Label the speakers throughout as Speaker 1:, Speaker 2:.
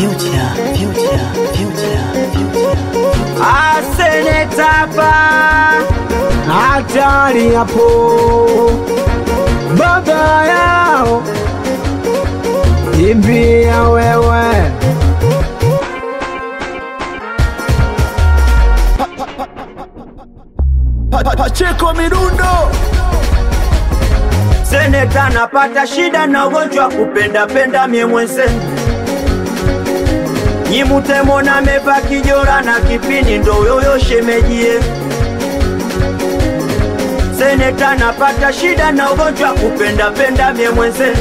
Speaker 1: future, future, future, future.
Speaker 2: Asenetapa
Speaker 3: hatari hapo, baba yao imbia wewe
Speaker 2: Pacheko Mirundo Seneta napata shida na ugonjwa kupenda penda mie mwenzenu Nyimutemo na meva kijora na kipini ndo yoyo shemejie Seneta napata shida na ugonjwa kupenda penda mie mwenzenu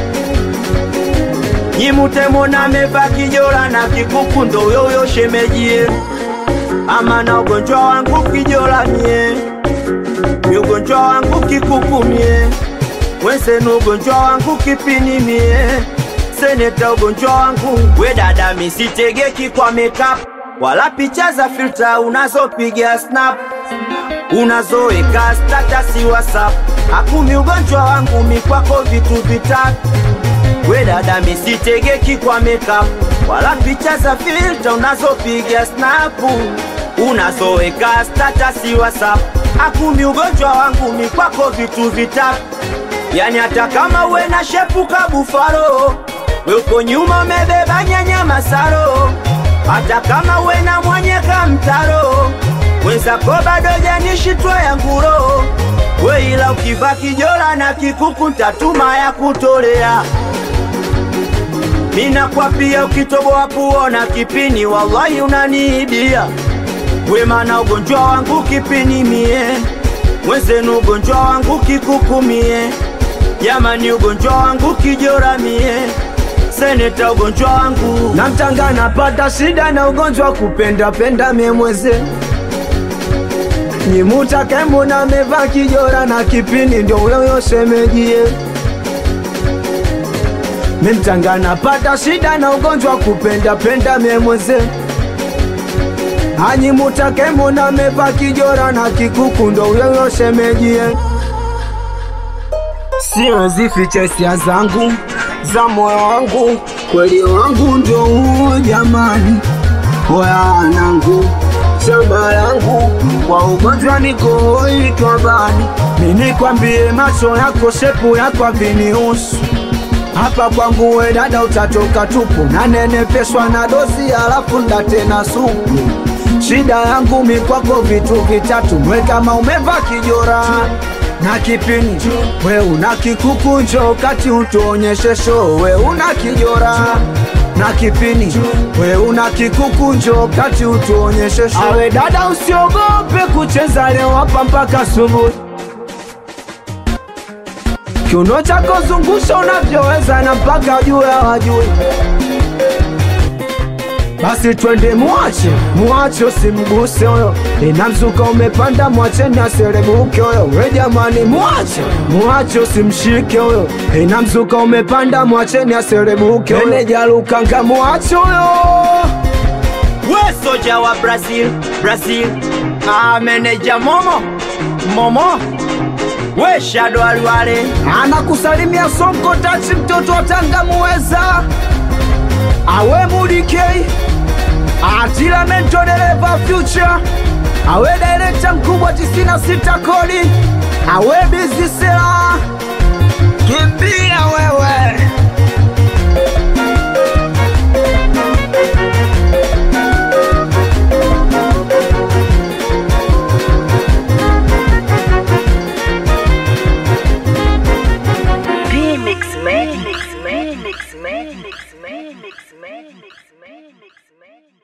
Speaker 2: Nyimutemo na meva kijora na kikuku ndo yoyo shemejie ama na ugonjwa wangu kijola mie mi ugonjwa wangu kikuku mie wensenu ugonjwa wangu kipini mie seneta ugonjwa wangu we dada misitegeki kwa makeup wala picha za filter unazopiga snap unazoeka statasi whatsapp akumi ugonjwa wangu mikwako vitu vitatu we dada misitegeki kwa makeup wala picha za filter unazopiga snapu unazoeka statasi whatsapp akumi ugonjwa wangu mikwako vitu vitatu yani hata kama uwe na shepu kabufaro we uko nyuma umebeba nyanya masaro hata kama uwe na mwanyeka mtaro wenzako bado janishitwa ya nguro we ila ukiva kijola na kikuku ntatuma ya kutolea mina kwapia ukitoboa kuona kipini wallahi unaniidia wemana ugonjwa wangu kipini mie mwenzenu ugonjwa wangu kikukumie jamani ugonjwa wangu kijora mie seneta ugonjwa wangu
Speaker 3: na mtanga napata shida na ugonjwa kupenda penda mie mweze nyimuta kembo na meva kijora na kipini ndio yoyo semejie mimtanga napata shida na ugonjwa kupenda penda mie mweze anyimuta kembo na meva kijora na kikuku ndo yoyo semejie siwezi ficha hisia zangu za moyo wangu, kweli wangu ndo huo jamani, wanangu shamba langu kwa ugonjwa niko itwa bani, mimi kwambie macho yako shepu yako vinihusu hapa kwangu we dada utatoka tupu, nanenepeshwa na dozi alafu ndatena supu. Shida yangu mi kwako vitu vitatu, mwe kama umeva kijora na kipini, we una kikukunjo kati utuonyeshe show, we una kijora na kipini, we una kikukunjo kati utuonyeshe show. Awe dada usiogope kucheza leo hapa mpaka asubuhi kiuno chako zungusha unavyoweza na mpaka juu ya wajui basi twende mwache mwache usimguse huyo ina mzuka umepanda mwacheni aserebuke huyo we jamani mwache mwache usimshike huyo ina mzuka umepanda mwacheni aserebuke huyo enejalukanga mwache huyo
Speaker 2: we soja wa brazil brazil ah, meneja momo momo we shado alwale
Speaker 3: anakusalimia sonko tachi mtoto wa tanga muweza awe mudikei atila mento dereva future awe direkta mkubwa 96 kodi awe bizisela kimbia wewe
Speaker 4: P-Mix Mix Mix Mix Mix Mix Mix Mix Mix Mix